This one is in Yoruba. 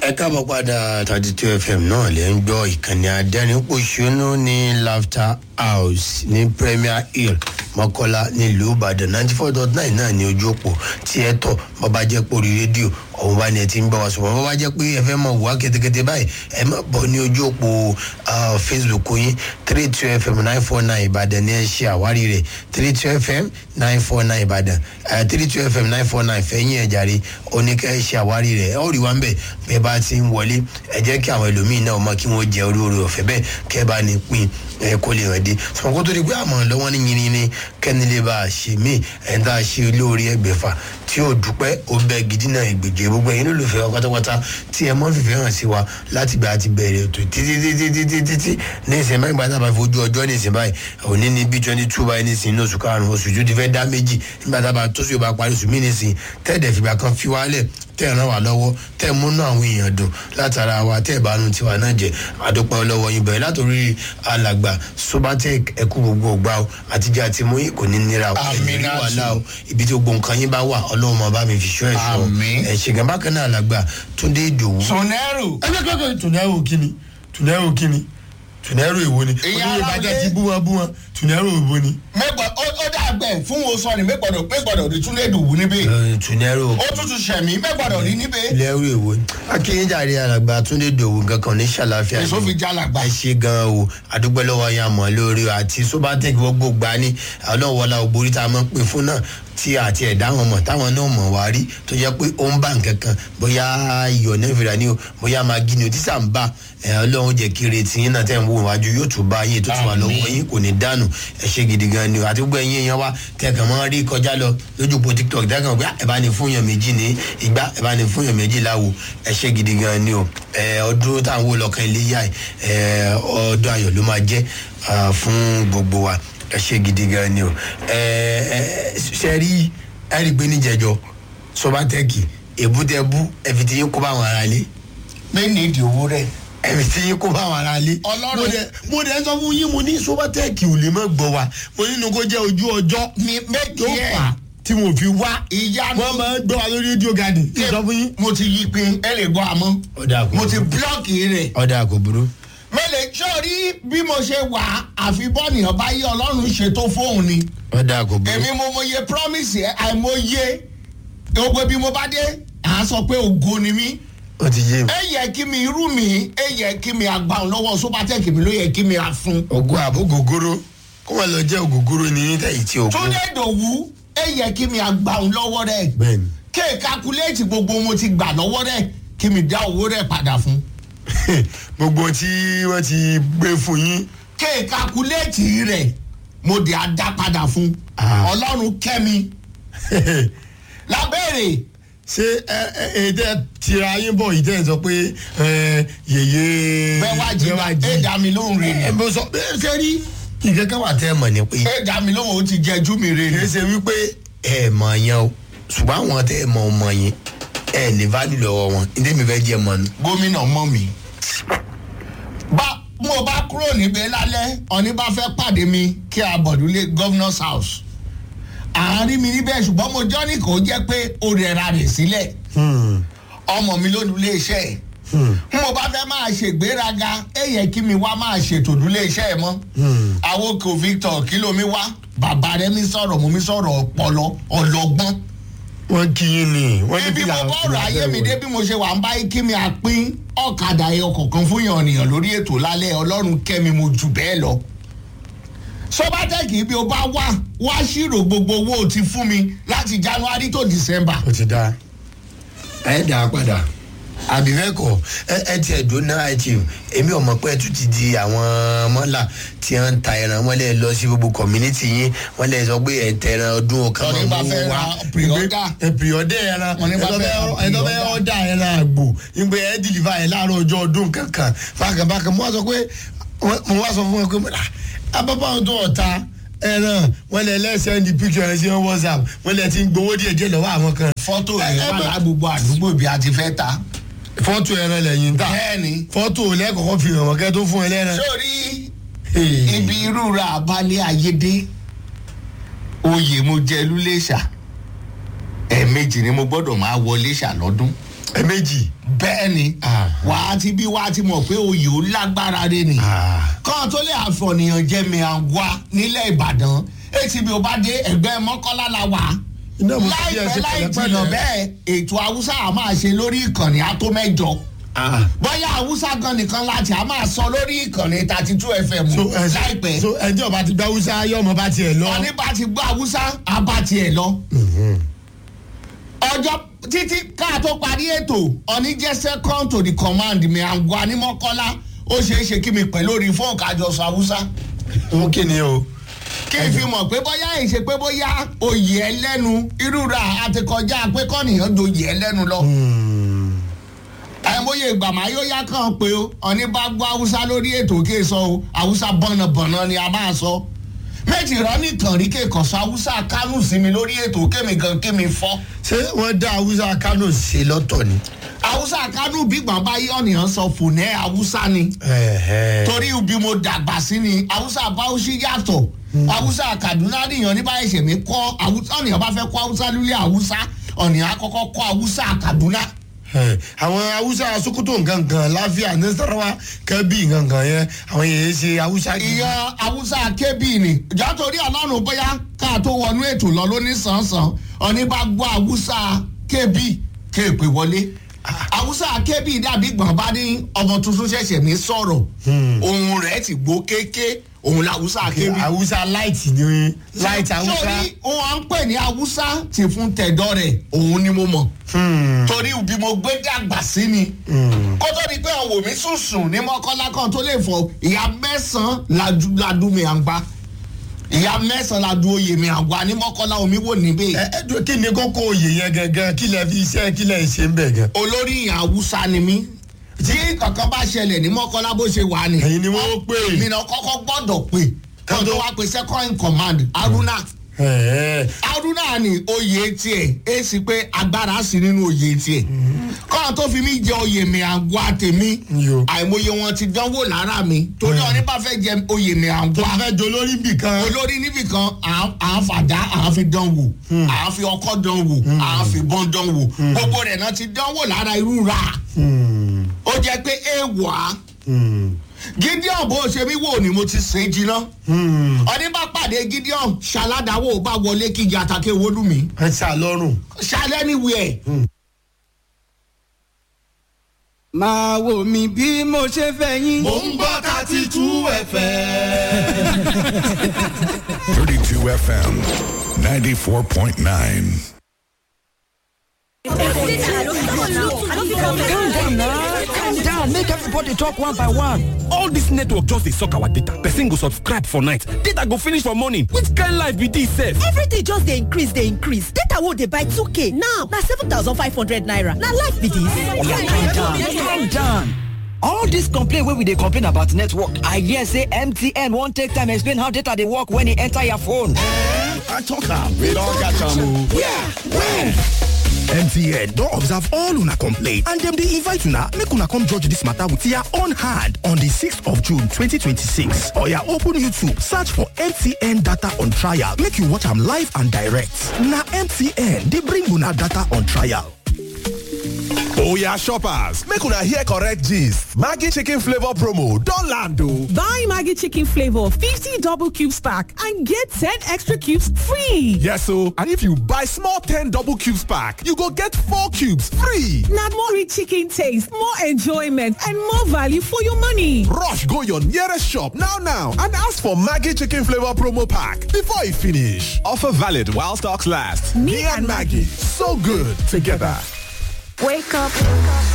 ẹ káàbọ̀ padà thirty two fm náà lè ń gbọ́ ìkànnì adẹ́rìnpọ̀ṣónú ní laughter house ní premier hill mọ́kọ́lá nílùú ìbàdàn ninety four dot nine náà ní ojú òpó tí ẹ tọ̀ bọ́ bá jẹ́ pé orí rédíò ọ̀hún bá ní ẹ ti ń gbọ́ wá sọ̀rọ̀ bọ́ bá jẹ́ pé ẹ fẹ́ mọ̀ wá kétékété báyìí ẹ má bọ̀ ní ojú òpó facebook yín three two fm nine four nine ìbàdàn ní ẹ ṣe àwárí rẹ̀ three two fm nine four nine ìbàdàn three two fm nine four nine fẹ́yìn ẹ̀ jàre oníkẹ́ ẹ ṣe àwárí rẹ̀ ẹ ó rí wa ń bẹ̀ bẹ́ẹ̀ bá ti ń wọlé ẹ jẹ́ kí àwọn ẹlòmíín náà mọ kí wọ́n jẹ orí orí ọ̀fẹ́ bẹ́ẹ̀ kẹ́ bá ní pín ẹ kó lè hàn dé sọ̀rọ̀ kó tó di pé àmọ́ lọ́wọ́ ní yìnyín ní kẹ́ni lè bá a ṣe mí ẹ̀ ń tá a ṣe lórí ẹgbẹ̀fà tí ó dúpẹ́ ó bẹ gidi náà ìgbèjì gbogbo ẹ̀yin lólùfẹ́ wa pátápátá tí ẹ mọ́ fìfẹ́ hàn sí wa láti gba àti bẹ̀rẹ̀ ètò títí títí títí títí ní ìsìn báyìí gbàtà bá fojú ọjọ́ ní ìsìn báyìí òní ní bí twenty two báyìí ní ìsìn ní oṣù karùn-ún oṣù tó ti fẹ́ dá méjì nígbà tá a bá tó sì bá parí oṣù mí ní ìsìn tẹ́ẹ̀dẹ̀ fìgbà kan fi wálẹ̀ tẹ́ ẹ̀ ràn wá lọ́wọ́ tẹ́ ẹ̀ múnú àwọn èèyàn dùn látara wa tẹ́ ẹ̀ bá nu tiwa náà jẹ́ àdópẹ́ lọ́wọ́ yín bẹ̀rẹ̀ látòrí alàgbà sobatec ẹ̀kú gbogbo ògbà o àtijọ́ àti mú kò ní nira o ẹ̀mí rí wàhálà o ibi tí gbogbo nǹkan yín bá wà ọlọ́run máa bá mi fi ṣọ́ ẹ̀ ṣọ́ ẹ̀ ṣègùn bákan náà alàgbà túndé ìdòwú. sọnẹ́rù. ẹgbẹ́ kọ́kọ́ tùnẹ́rù kíni tùnẹ́rù kíni tùnẹ́rù èwo ni Ìyá oníyè ara bàjẹ́ lé. ti bú wọn bú wọn tùnẹ́rù èwo ni. mẹ́gbọ̀n ó ó dàgbẹ́ fún wo sọ ni mẹ́gbọ̀dọ̀ mẹ́gbọ̀dọ̀ rí túnlẹ̀ dùwù níbẹ̀. Ẹ, tùnẹ́rù ó tútù sẹ̀mí mẹ́gbọ̀dọ̀ rí níbẹ̀. lẹ́rù èwo ni. akínyìnjáde alàgbà túndé ìdòwú nǹkan kan ní ṣàlàfíà èso ni. fi jálàgbà. ẹ ṣe gan o àdúgbò lọ́wọ́ yẹn àmọ́ lórí o àti sobatec gbogbo gbà ní ọlọ́wọ́lá ògbórí tá a máa ń pè fún náà tí àti ẹ̀dá wọn mọ̀ táwọn náà mọ̀ wá rí tó jẹ́ pé ó ń bá nǹkan kan bóyá iyọ̀ náà fìlà ní o bóyá magi ni o tí sà ń bá ẹ ọlọ́run jẹ́ kí retí yín náà tẹ̀ ń wò wájú yóò tún bá yín tó tún wà lọ́wọ́ yín kò ní dànù ẹ ṣe gidi gan ni o àti gbogbo ẹ̀yin èèyàn wa kẹ̀kẹ́ mọ́ rí kọjá lọ lójú po tiktok dẹ́kun pé ẹ bá ní fún yàn méjì ní ìgbà ẹ bá ní fún yàn méjì láwo ẹ ṣe gidi gan ni o ẹ ọdún táwọn wò lọ́kàn ilé yá ẹ ọdún ayọ̀ ló máa jẹ́ ah, fún gbogbo wa ẹ ṣe gidi gan ni o ẹ ẹ ṣe rí ẹ rí i pé níjẹjọ sọbatẹkì èbútẹbú ẹfi tí yín kó bá àwọn ará lé pé ní ìdí owó rẹ̀. ẹfi tí yín kó bá àwọn ará lé. Ọlọ́run- mo dẹ mo dẹ sọ fún yín mo ní sọbatẹkì ò lè má gbọ wa mo nínú kó jẹ ojú ọjọ́ mi méjì tó ẹ̀. fà á tí mo fi wá ìyanu. wọn máa ń gbọ wa lórí rédíò gadi kí n sọ fún yín. mo ti yí pin ẹ lè gbọ́ àmọ́. ọ̀dà kò mo ti burú búlọ́ọ̀kì rẹ̀. ọ̀dà kò burú. mẹ́lẹ̀ sọ́ọ́rí bí mo ṣe wà àfi bọ́ọ̀nìyàn bá yé ọlọ́run ṣètò fóun ni. ọ̀dà kò burú. èmi mo mọye promise ẹ àìmọye gbogbo bí mo bá dé à á sọ pé ògo ni mí ó ti yé mi. ẹ yẹ kí mi irú mi ẹ yẹ kí mi àgbà lọ́wọ́ sobatec mi ló yẹ kí mi àfun. ògùn àbò gògóró kó wọn lọ jẹ ògògóró ní yín tẹ̀yìn tí ògùn. túndé dòwú ẹ yẹ kí mi àgbà lọ́wọ́ rẹ̀ bẹ́ẹ̀ni. kéè kakuléètì gbogbo mo ti gbà lọ́wọ́ rẹ̀ kí mi dá owó rẹ̀ padà fún. gbogbo tí wọ́n ti gbé fún yín. kéè kakuléètì rẹ̀ mo dé a dá padà fún. Ah. ọlọ́run kẹ́mi lábẹ́rẹ̀ ṣé ẹ ẹ èdè tira yín bọ̀ yìí tẹ̀ ń sọ pé ẹ, yèyé. bẹ́ẹ̀ wá jí ẹ dá mi lóhùn rẹ̀ ẹ ni bó sọ bẹ́ẹ̀ ṣe rí. nǹkan kan wà tẹ́ ẹ mọ̀ ní pé ẹ dá mi lóhùn ó ti jẹjú mi rẹ̀ kì ni. í ṣe wípé ẹ mọ̀ yẹn o ṣùgbọ́n àwọn tẹ́ ẹ mọ̀ ọmọ yẹn ẹ ní value lọ́wọ́ wọn ní tẹ́mi fẹ́ jẹ́ mọ̀ nù. gómìnà mọ́ mi. bá mo bá kúrò níbẹ̀ lálẹ́ ọ̀ní bá fẹ́ pàdé mi kí a bọ̀dúlé governor's house. àárín mi níbẹ̀ ṣùgbọ́n mo jọ́ ní kò jẹ́ pé ó rẹra rẹ̀ sílẹ̀ ọmọ mi ló nu iléeṣẹ́ ẹ̀. n mo bá fẹ́ máa ṣègbéraga ẹ yẹ kí mi wá máa ṣètò ìdúlé iṣẹ́ ẹ mọ́. àwọn kò victor kí ló mi wá bàbá rẹ mi sọ̀rọ̀ mo mi sọ̀rọ̀ ọpọlọ ọlọ́gbọ́n wọ́n kí yín ni wọ́n ní ibi mo fìlà- bọ́ọ̀rọ̀ fìlà ayé mi bẹ́ẹ̀ dé bí mo ṣe wà ń bá kí mi àpín ọ̀kadà ẹyọ kọ̀ọ̀kan fún yàn nìyàn lórí ètò lálẹ́ ọlọ́run kẹ́mi mo jù bẹ́ẹ̀ lọ. sọ́bátẹ́kì bí o bá wá wá ṣírò gbogbo owó o ti fún mi láti january to december. ó ti da ẹ dà á padà àbí bẹ́ẹ̀ kọ́ ẹ ẹ tiẹ̀ dùn náà ẹ ti èmi ò mọ̀ pé ẹ tún ti di àwọn mọ́là tí wọ́n ń ta ẹran wọ́n lè lọ sí gbogbo community yín wọ́n lè sọ pé ẹ̀ ń tẹ ẹran ọdún ọ̀kan Wọ́n ní bá fẹ́ ra pre-order. ẹ pre-order ẹran Wọ́n ní bá fẹ́ ra ẹ tó fẹ́ pre-order. ọ̀dà ẹran àgbò ìgbé ẹ dìlìfà ẹ láàárọ̀ ọjọ́ ọdún kankan bákàbákà mo wá sọ pé mo wá sọ fún ẹ pé abábá àwọn tó ọ̀ta ẹran wọn lè lẹ́sẹ̀ ní picture ẹ̀ sí whatsapp wọn lè ti ń gbowó díẹ̀ díẹ̀ lọ́wọ́ àwọn kan fọ́tò Ẹ- rẹ̀ ẹ wà bá- lágbogbo àdúgbò bí a ti fẹ́ ta. fọ́tò ẹran lẹ́yìn ń tà bẹ́ẹ̀ni fọ́tò lẹ́kọ̀ọ́kọ́ fi hàn wọ́n kẹ́ tó fún ẹ lẹ́ran. sórí ibi irú ra abalẹ̀ ayédè oyè mo jẹ lúlẹ̀ṣà ẹ̀ẹ̀mejì ni mo gbọ́dọ̀ máa wọ lẹ́ṣà lọ́dún. ẹ méjì bẹ́ẹ̀ ni Ah. wàá ti bí wàá ti mọ̀ pé oyè ó lágbára rẹ ni Ah. kọ́ọ̀ tó lè àfọ̀nìyàn jẹ́ mi àwa nílẹ̀ ìbàdàn atb ò bá dé ẹgbẹ́ mọ́kànlá la wà Iná mo fi láìpẹ́ ẹsẹ̀ láì pẹ̀lẹ́pẹ̀lẹ́. jìnnà bẹ́ẹ̀ ètò haúsá a máa ṣe lórí ìkànnì àtó mẹ́jọ Ah. bóyá haúsá gan nìkan láti a máa sọ lórí ìkànnì thirty two fm so ẹ láìpẹ́ so ẹjọ́ bá ti gba hausa yọ ọmọ bá tiẹ̀ lọ. ọní bá ti gbọ́ haúsá a bá tiẹ̀ lọ ọjọ́ títí ká tó parí ètò ọní jẹ́ second to the command mi àgọ́ anímọ́kọ́lá ó ṣeé ṣe kí mi pẹ̀ lórí fóònù kájọ sọ haúsá wọn kì ní o. kí n fi mọ̀ pé bóyá ìṣe pé bóyá oyè ẹlẹ́nu irúra àti kọjá pé kọ́nìyàn doyè ẹlẹ́nu lọ. àìmọye ìgbà máa yóò yá kàn pé o ọ̀ní bá gbọ́ haúsá lórí ètò kí n sọ o haúsá bọ̀nàbọ̀nà ni a máa sọ. méjì rán nìkan rí kéèkàn sọ haúsá kánú sí mi lórí ètò kémi gan kémi fọ́. ṣé wọ́n dá hausa kano ṣe lọ́tọ̀ ni. haúsá kánú bí gbọ̀nba yí ọ̀nìyàn sọ fònẹ́ haúsá ni Ẹ̀hẹ́. torí bí mo dàgbà sí ni haúsá báwùsí yàtọ̀ haúsá kaduna nìyàn ní báyìí ṣèmí kọ́ haúsá ọ̀nìyàn bá fẹ́ kọ́ haúsá lulẹ̀ haúsá ọ̀nìyàn akọ́kọ́ kọ́ haúsá kaduna. Ẹ̀, àwọn hausa sokoto ngangan láfíà nasarawa kẹbí ngangan yẹn àwọn yẹn ṣe hausa gidi. ìyẹn haúsá kébì ni ìjọ torí ọlọ́run bóyá ká tó wọnú ètò lọ lóní sàn-sàn ọ̀ní bá gbọ́ haúsá kébì kéèpé wọlé haúsá kébì dàbí gbọ̀nba ní ọmọ tuntun ṣẹ̀ṣẹ̀ ní sọ̀rọ̀ ohun rẹ̀ ti gbó kéké òun làwùsá kébì. hausa light ni light hausa. torí wọn ń pè ní haúsá ti fún tẹ̀dọ́ rẹ̀ òun ni mo mọ̀ torí bí mo gbé dàgbà sí ni kó tó di pé ọ̀wọ̀ mi sùnsùn ní mọ́kànlá kan tó lè fọ ìyá mẹ́sàn-án ladu mi à ń gbá ìyá mẹ́sàn-án ladu oyè mi à ń gbá ní mọ́kànlá omi wò níbẹ̀ ẹ ẹ dúró kí ni kókó oyè yẹn gangan kí lẹ fi iṣẹ́ kí lẹ ṣe ń bẹ̀ gan. olórí ìyá haúsá ni mí tí kankan bá ṣẹlẹ̀ ní mọ́kànlá bó ṣe wà ní. Ẹ̀yin ni wọ́n pè. mi náà kọ́kọ́ gbọ́dọ̀ pè kí wọ́n tó wá pe second in command haruna Ẹ̀ẹ́. haruna ni oyè tiẹ̀ é sì pé agbára sí nínú oyè tiẹ̀ kọ́ńtà tó fi mí jẹ oyè mi àgọ́ àtẹ̀mí Yo. àìmọye wọn ti dánwò lára mi torí ọ̀ní bá fẹ́ jẹ oyè mi tó àgọ́ bá fẹ́ jọ lórí bì kan. olórí níbìkan à ń fàdá à ń fi dán wò à ń fi ọkọ dán wò à ń fi bọ́n dán wò gbogbo rẹ̀ náà ti dánwò lára irú ra ó jẹ́ pé èèwọ̀ á gideon bó ṣe mí wò ni mo ti sè é jiná ọdún bá pàdé gideon ṣaládàáwò bá wọlé kíjà àtàkè wọlú mi ẹ ṣá lọ́rùn. ṣalẹ́ níwèé máa wò mí bí mo ṣe fẹ́ yín. mò ń gbọ́ thirty two fm. 32 FM 94.9. calm down na calm down make everybody talk one by one. all dis network just dey suck our data person go subscribe for night data go finish for morning which kind life be dis sef. everything just dey increase dey increase data wey dey buy 2k now na 7500 naira na life be calm down dis. calm down. all dis complain wey we dey complain about network i hear say mtn wan take time explain how data dey work when e enter your phone. I talk am. We don catch am o. Yeah, when? MTN don observe all una complaint and dem dey invite una make una come judge dis matter with your own hand on di 6th of June 2026. Oya open YouTube search for MTN data on trial make you watch am live and direct. Na MTN dey bring una data on trial. Oya shoppers, make una hear correct gist. Maggi chicken flavor promo don land o. Buy Maggie Chicken Flavor 50 double cubes pack and get 10 extra cubes free. Yes o, and if you buy small 10 double cubes pack, you go get 4 cubes free. Now more rich chicken taste, more enjoyment, and more value for your money. Rush go your nearest shop now now and ask for Maggi chicken flavor promo pack before e finish. Offer valid while stocks last. Me and Maggie, so good together. Wake up.